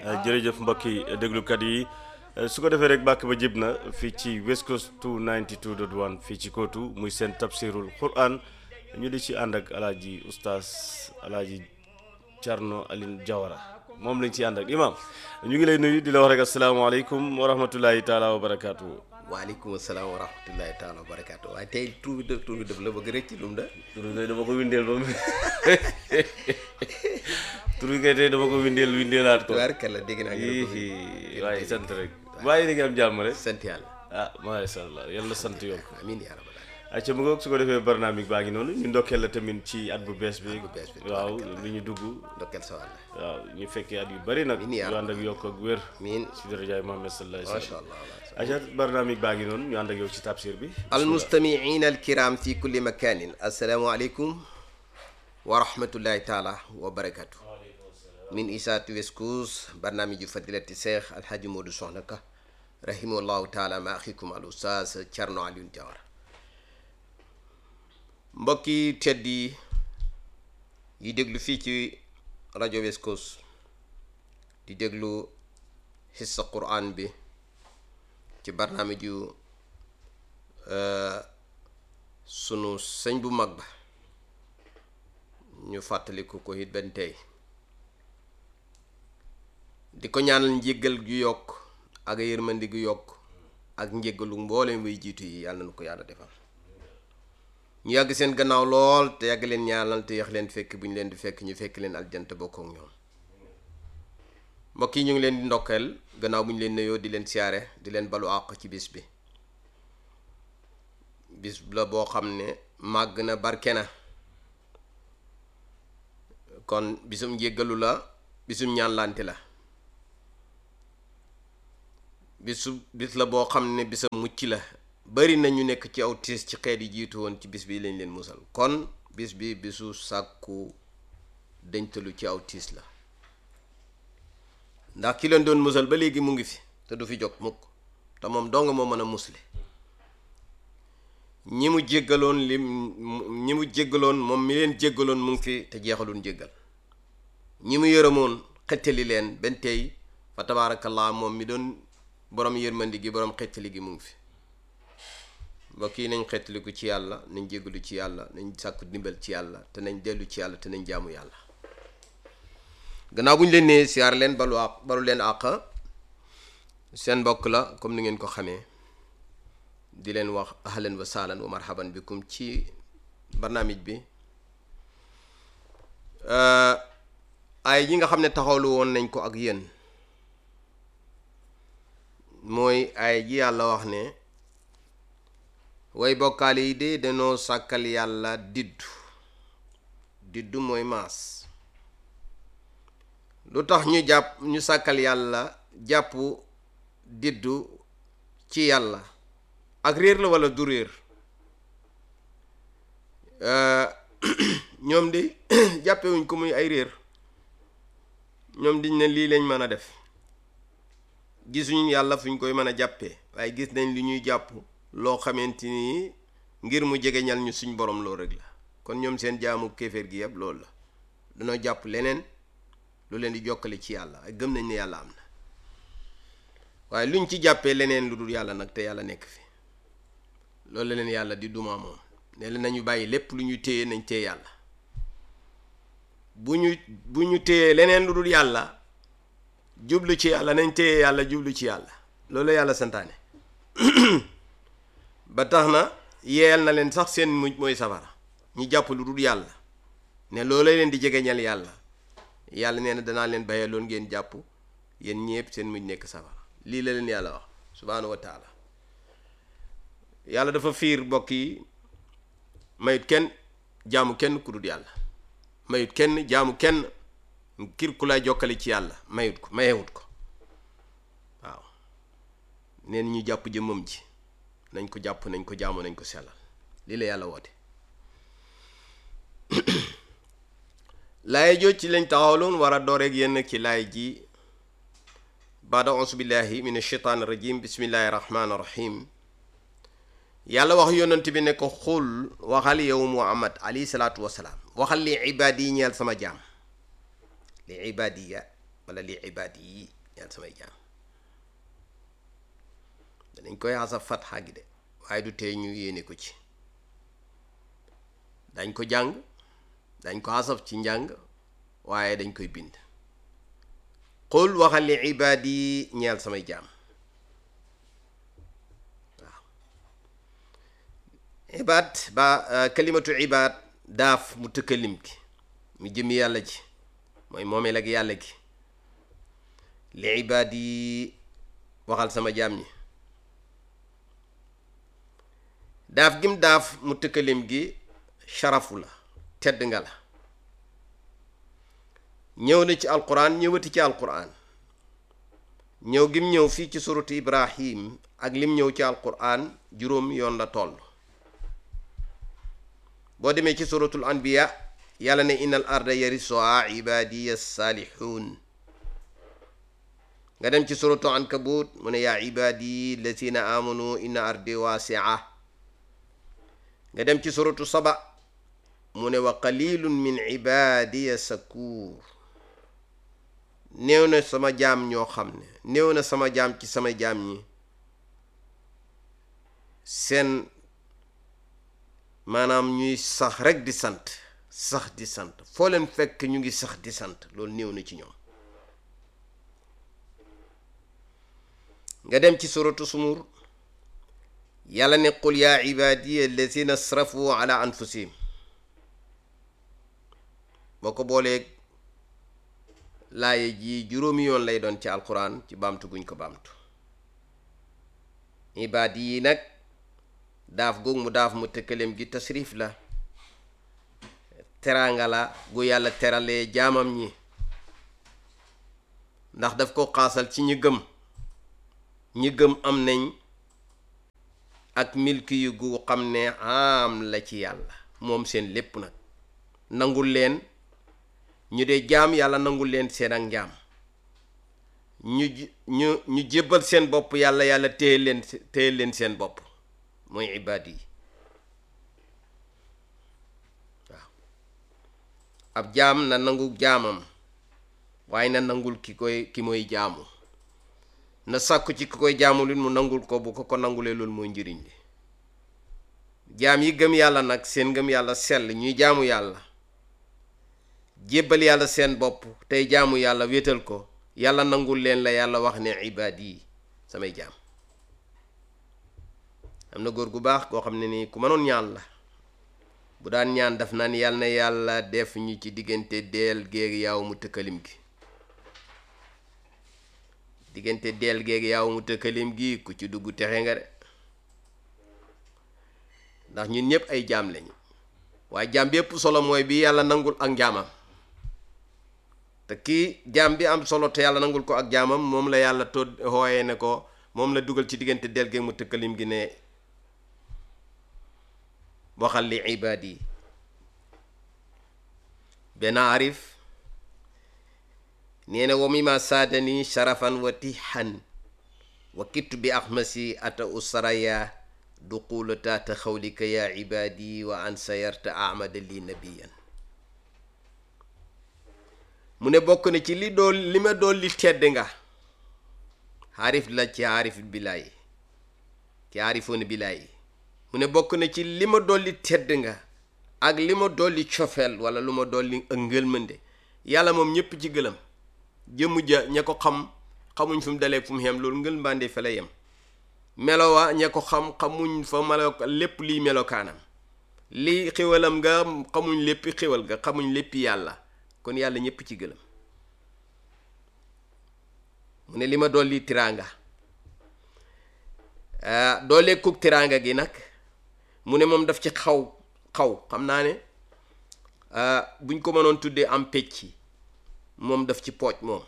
jërëjëf mbokki déglukat yi su ko defee rek bàkk ba jib na fii ci West Coast 292.1 fii ci kootu muy seen tafsirul quran ñu di ci ànd ak alaaji oustaz alaaji Thierno Aline Diawara moom lañ ci ànd ak imam ñu ngi lay nuyu di la wax rek asalaamaaleykum wa rahmatullahi taala wa barakaatu. waaleykum salaam wa rahmatullahi taala wa barakaatu waaye tey tur bi def tur bi def la bëgg rëcc lu mu da tur bi dama ko windeel ba mu tur bi kay tey dama ko windeel windeelaat ko. tubaarkalla dégg naa nga ko Ii, waaye sant rek waaye ni nga am jàmm rek sant yàlla ah macha allah yàlla sant yokk amiin yaa rabbal aalamiin acca mu ngoog su ko defee barnaamig baa ngi noonu ñu ndokkeel la tamit ci at bu bees bi bu bees bi, waaw li ñu dugg ndokkeel sa wàll waaw ñu fekkee at yu bari nag Amiin yaa yu ànd ak yokk ak wér amiin si darajaay Muhammad sallallahu alayhi wa macha sallam allah acca barnaamig baa ngi noonu ñu ànd ak yow ci tafsir bi almustamiina alkiram fi kulli makanin assalaamu aleykum wa rahmatullahi taala wa barakatu min isaatu West Coast barnaamiju fadilati cheikh alhaji Modou Soxna Ka rahimahullahu taala ma axikum al ustaz Thierno Alioune Diawara mbokki tedd yi yi déglu fii ci rajo West Coast di déglu xissa quran bi ci barnaamiju sunu sëñ bu mag ba ñu fàttaliku ko it benn tey di ko ñaanal njéggal gu yokk ak yërmandi gu yokk ak njéggalu mboolem way jiitu yi yàlla na ko yàlla defal ñu yàgg seen gannaaw lool te yàgg leen ñaanal te yax leen fekk bu ñu leen di fekk ñu fekk leen aljant bokk ak ñoom mbokk yi ñu ngi leen di ndokkeel gannaaw bu ñu leen nuyoo di leen siyaare di leen balu àq ci bis bi bis la boo xam ne màgg na barke na kon bisum njéggalu la bisum ñaanlante la bisu bis la boo xam ne bisam mucc la bari na ñu nekk ci aw tiis ci xeet yi jiitu woon ci bis bi lañ leen musal kon bis bi bisu sàkku deñtalu ci aw tiis la ndax ki leen doon musal ba léegi mu ngi fi te du fi jóg mukk te moom dong moo mën a musle ñi mu jéggaloon li ñi mu jéggaloon moom mi leen jéggaloon mu ngi fi te jeexaloon jéggal ñi mu yërëmoon xettali leen benn tey fa tabaarakallah moom mi doon borom yërmandi gi borom xettali gi mu ngi fi mbokk yi nañ xettaliku ci yàlla nañ jéggalu ci yàlla nañ sàkku ndimbal ci yàlla te nañ dellu ci yàlla te nañ jaamu yàlla gannaaw bu ñu leen nee siyaar leen balu àq balu leen àq seen mbokk la comme ni ngeen ko xamee di leen wax ahlan wa sahlan wa marhaban bikum ci barnaamij bi ay yi nga xam ne taxawlu woon nañ ko ak yéen mooy ay ji yàlla wax ne way bokkaale yi de dañoo sàkkal yàlla diddu diddu mooy maas lu tax ñu jàpp ñu sàkkal yàlla jàpp diddu ci yàlla ak réer la walla du réer ñoom di jàppewuñ ko muy ay réer ñoom diñ ne lii lañ mën a def gisuñu yàlla fuñ koy mën a jàppee waaye gis nañ li ñuy jàpp loo xamante ni ngir mu jegeñal ñu suñ borom loolu rek la kon ñoom seen jaamu kéeféer gi yëpp loolu la dañoo jàpp leneen lu leen di jokkale ci yàlla ay gëm nañ ne yàlla am na waaye luñ ci jàppee leneen lu dul yàlla nag te yàlla nekk fi loolu la leen yàlla di duma moom ne leen nañu bàyyi lépp lu ñu téye nañ téye yàlla bu ñu bu ñu téyee leneen lu dul yàlla jublu ci yàlla nañ téye yàlla jublu ci yàlla loolu la yàlla santaane ba tax na yeyal na leen sax seen mujj mooy safara ñu jàpp lu dul yàlla ne loolu leen di jegeñal yàlla yàlla nee na danaa leen bàyyee loon ngeen jàpp yéen ñépp seen mujj nekk safara lii la leen yàlla wax subhaanahu wa taala yàlla dafa fiir mbokk yi mayut kenn jaamu kenn ku dul yàlla mayut kenn jaamu kenn kir ku lay jokkale ci yàlla mayut ko mayewut ko waaw neen ñu jàpp jëmmam ji nañ ko jàpp nañ ko jaamu nañ ko sellal lii la yàlla woote laay jooj ci lañ taxawloon war a dooreeg yenn ci laay ji baada ausu billahi min ashaitaan rajim bismillahi rahmaani rahim yàlla wax yonent bi ne ko xul waxal yow muhammad alayhi salaatu wasalaam waxal li ibaadi yi ñeel sama jaam li ibaadiya wala li ibaad yi ñaan samay jaam danañ koy xasaf fatxa gi de waaye du tee ñu yéene ko ci dañ ko jàng dañ ko xasaf ci njàng waaye dañ koy bind qul waxal li ibaad yi ñeel samay jaam waaw ibaad ba kalimatu ibaad daaf mu tëkkalim ki mu jëmi yàlla ji mooy moomeel ak yàlla gi li ibaad yi waxal sama jaam ñi daaf gim daaf mu tëkkalim gi sharafu la tedd nga la ñëw na ci alquran ñëwati ci alquran ñëw gim ñëw fii ci suratu ibrahim ak lim ñëw ci alquran juróom yoon la toll boo demee ci suratul anbiya yàlla ne innal arda yarisuha ibadiya saalihun nga dem ci suratu ankabut mu ne yaa ibadi lazina amanu inna ardi wasia nga dem ci suratu saba mu ne wa qalilun min ibadiya sakuur néew na sama jaam ñoo xam ne néew na sama jaam ci sama jaam ñi seen maanaam ñuy sax rek di sant sax di sant foo leen fekk ñu ngi sax di sant loolu néew na ci ñoom nga dem ci suratu sumur yàlla ne qul yaa ibadiya allazina asrafu ala anfusihim boo ko booleeg laaye ji juróomi yoon lay doon ci alquran ci baamtu guñ ko baamtu ibaad yi nag daaf goog mu daaf mu tëkkaleem gi tasrif la teraanga la gu yàlla teralee jaamam ñi ndax daf ko xaasal ci ñi gëm ñi gëm am nañ ak milki yu gu xam ne am la ci yàlla moom seen lépp nag nangul leen ñu dee jaam yàlla nangul leen seen ak njaam ñu ñu ñu jébbal seen bopp yàlla yàlla téye leen téye leen seen bopp mooy ibaad yi waaw ab jaam na nangu jaamam waaye na nangul ki koy ki mooy jaamu na sàkku ci ki koy jaamu lu mu nangul ko bu ko ko nangulee loolu mooy njëriñ li jaam yi gëm yàlla nag seen gëm yàlla sell ñuy jaamu yàlla jébbal yàlla seen bopp tey jaamu yàlla wéetal ko yàlla nangul leen la yàlla wax ne ibaad yi samay jaam am na góor gu baax koo xam ne nii ku mënoon ñaan la bu daan ñaan daf naan yàlla na yàlla def ñu ci diggante deel géeg yaaw mu tëkkalim gi diggante deel géeg yaaw mu tëkkalim gi ku ci dugg texe nga de ndax ñun ñëpp ay jaam lañu waaye jaam bi ëpp solo mooy bi yàlla nangul ak njaamam te kii jaam bi am solo te yàlla nangul ko ak jaamam moom la yàlla to hooyee ne ko moom la dugal ci diggante del géeg mu tëkkalim gi ne waxal li ibaad yi benn arif nee na wa mima saadani sharafan wa tixan wa kittu bi axmasi ata usaraya duqula taata xawlika ya ibaadi wa an sayarta amada li nabiyan mu ne bokk na ci li dool li ma dool li tedd nga xaarif la ci xaarif bilaay ci xaarifoon bilaay mu ne bokk na ci li ma dolli tedd nga ak li ma dolli cofeel wala lu ma dolli ak ngëlmande yàlla moom ñépp ci gëlam jëmm ja ña ko xam xamuñ fu mu dalee fu mu xem loolu ngëlmande fa la yem melowa ña ko xam xamuñ fa melo lépp liy melokaanam lii xéwalam nga xamuñ léppi xéwal nga xamuñ léppi yàlla kon yàlla ñépp ci gëlam mu ne li ma dolli tiraanga doole kuk tiraanga gi nag mu ne moom daf ci xaw xaw xam naa ne buñ ko mënoon tuddee am pecc moom daf ci pooj moom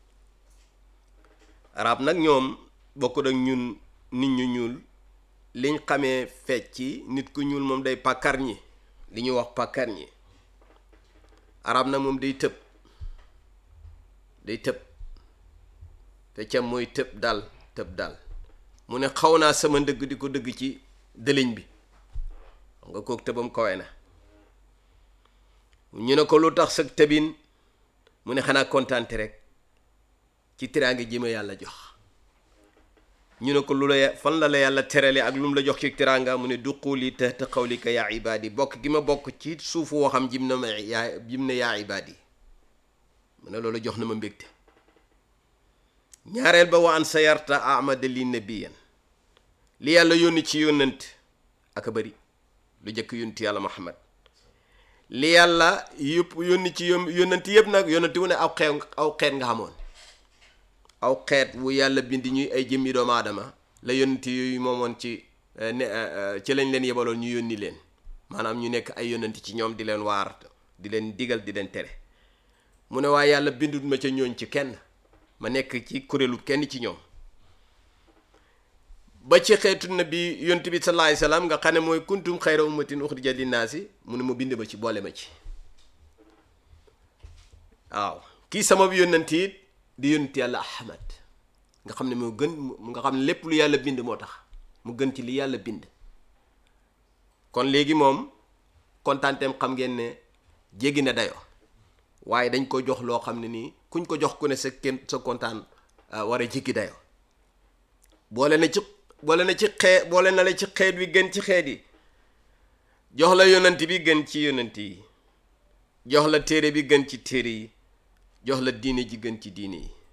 arab nag ñoom bokk ak ñun nit ñu ñuul liñ xamee fecc nit ku ñuul moom day pàkkar ñi li ñuy wax pàkkar ñi arab nag moom day tëb day tëb feccam mooy tëb dal tëb dal mu ne xaw naa sama ndëgg di ko dëgg ci dëliñ bi xam nga kook tëbam kawe na ñu ne ko lu tax sa tëbin mu ne xanaa kontaante rek ci tiraange ji ma yàlla jox ñu ne ko lu la fan la la yàlla terale ak lu mu la jox ci tiraanga mu ne duquli tahta qawlika yaa ibaadi bokk gi ma bokk ci suufu waxam jim na ma yaa jim ne yaa ibaadi mu ne loolu jox na ma mbégte ñaareel ba wa an sayarta amada li nabiyan li yàlla yónni ci yónnant ak a bëri lu jëkk yónti yàlla muhammad li yàlla yëpp yónni ci yón yónnant yëpp nag yónnanti wu ne aw xeet aw xeet nga xamoon aw xeet wu yàlla bind ñuy ay jëmmi doomu aadama la yónnanti yooyu moomoon ci ne ci lañ leen yebaloon ñu yónni leen maanaam ñu nekk ay yónnanti ci ñoom di leen waar di leen digal di leen tere mu ne waaye yàlla bindut ma ca ñooñ ci kenn ma nekk ci kuréelu kenn ci ñoom ba ci xeetu na bi yont bi sallallahu alayhi wasallam nga xam ne mooy kuntum xayra ummatin uxrijat linnaasi mu ne ma bind ma ci boole ma ci waaw kii sama bi yónnanti it di yónnanti yàlla ahmad nga xam ne moo gën nga xam ne lépp lu yàlla bind moo tax mu gën ci li yàlla bind kon léegi moom kontaanteem xam ngeen ne jéggi na dayoo waaye dañ ko jox loo xam ne nii kuñ ko jox ku ne sa kenn sa kontaan war a jéggi dayoo boole na ci boole na ci xee boole na la ci xeet wi gën ci xeet yi jox la yonant bi gën ci yonant yi jox la téere bi gën ci téere yi jox la diine ji gën ci diine yi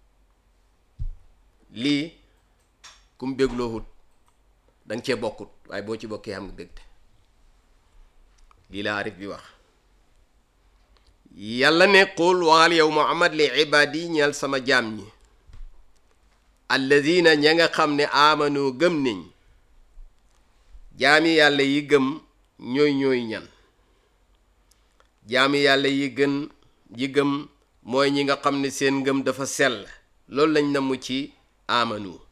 lii kum bégloohut danga cee bokkut waaye boo ci bokkee xam nga bégte lii la arif bi wax yàlla ne qul waxal yow muhammad li ibaadi ñeel sama jaam ñi alladina ña nga xam ne amanu gëm nañ jaami yàlla yi gëm ñooy ñooy ñan jaami yàlla yi gën yi gëm mooy ñi nga xam ne seen ngëm dafa sell loolu lañ namu ci amanu